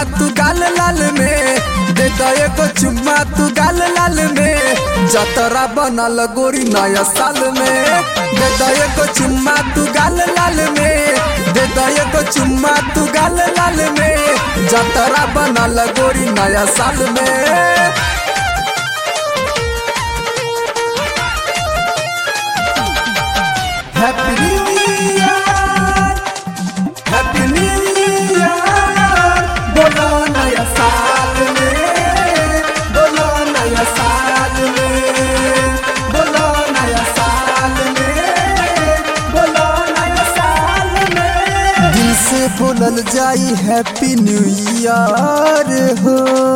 तू गाल लाल में दे दो एगो चुम्मा तू गाल लाल में जतरा बनल गोरी नया साल में दे दो एगो चुम्मा तू गाल लाल में दे दो एगो चुम्मा तू गाल लाल में जतरा बनल गोरी नया साल में happy new year happy new year बोलो नया साल में बोलो नया साल में बोलो नया साल में बोलो नया साल में दिल से बोलल जाई हैप्पी न्यू ईयर हो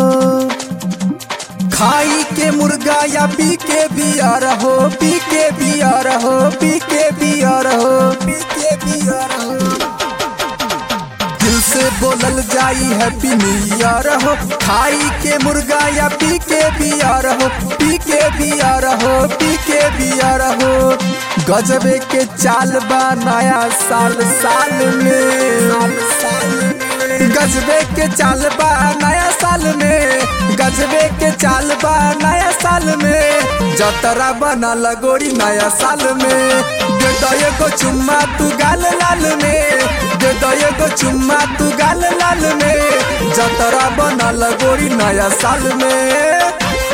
खाई के मुर्गा या पी के बियर हो पी के बियर हो पी के बियर हो पी के बियर हो दिल से बोलल जाई हैप्पी न्यू ईयर हो खाई के मुर्गा या पी के बियर हो पी के बियर हो पी के बियर हो गजबे के चाल बा नया साल साल में गजबे के चाल बा नया साल में गजबे के चाल बा नया साल में जतरा बना लगोरी नया साल में दे दो एगो चुम्मा तू गाल लाल में दे दो एगो चुम्मा तू गाल लाल में जतरा बना लगोरी नया साल में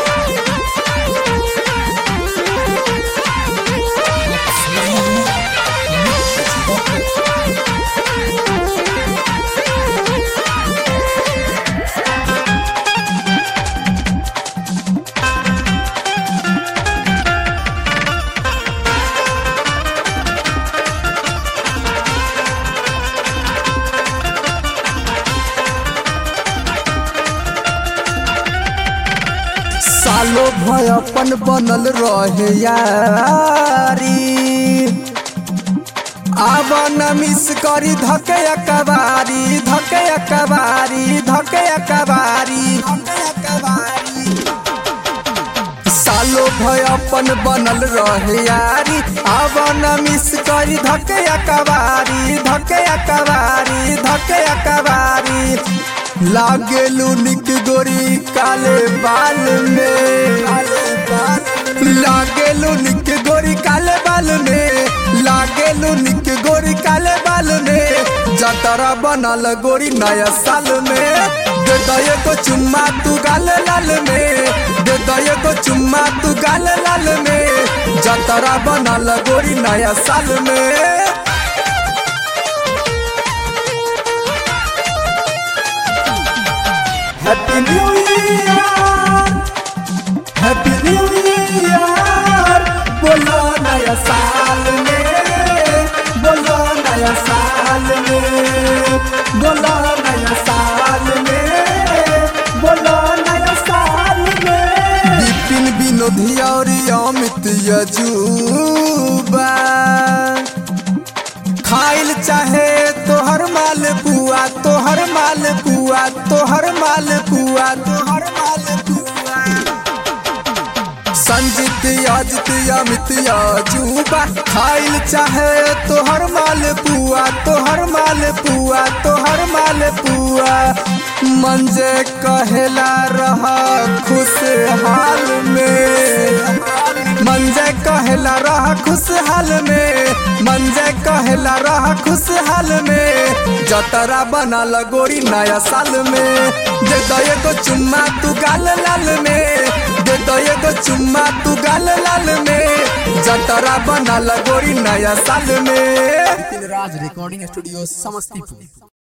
सालो भय अपन बनल रहे यारी आब न मिस करी धके कबारी धके कबारी धके कबारी सालो भय अपन बनल रहे यारी आब न मिस करी धके कबारी धके कबारी धके कबारी लागेलू निक गोरी काले बाल में लागेलू निक गोरी काले बाल में लागेलू निक गोरी काले बाल में जतरा बनल गोरी नया साल में दे दो एगो चुम्मा तू गाल लाल में दे दो एगो चुम्मा तू गाल लाल में जतरा बनल गोरी नया साल में happy new year happy new year बोलो नया साल में बोलो नया साल में बोलो नया साल में बोलो नया साल में विपिन विनोदी और अमित यजुबा खाइल चाहे तोहर माल पुआ तोहर माल पुआ तोहर माल पुआ तोहर माल पुआ संजित अजित अमित अजूबा खाइल चाहे तोहर माल पुआ तोहर माल पुआ तोहर माल पुआ मंजे कहेला रहा खुशहाल में मंजे कहेला रहा खुशहाल में मंजे कहेला रहा खुशहाल में जतरा बना लगोरी नया साल में दे दो एगो चुम्मा तू गाल लाल में दे दो एगो चुम्मा तू गाल लाल में जतरा बना लगोरी नया साल में राज रिकॉर्डिंग स्टूडियो समस्तीपुर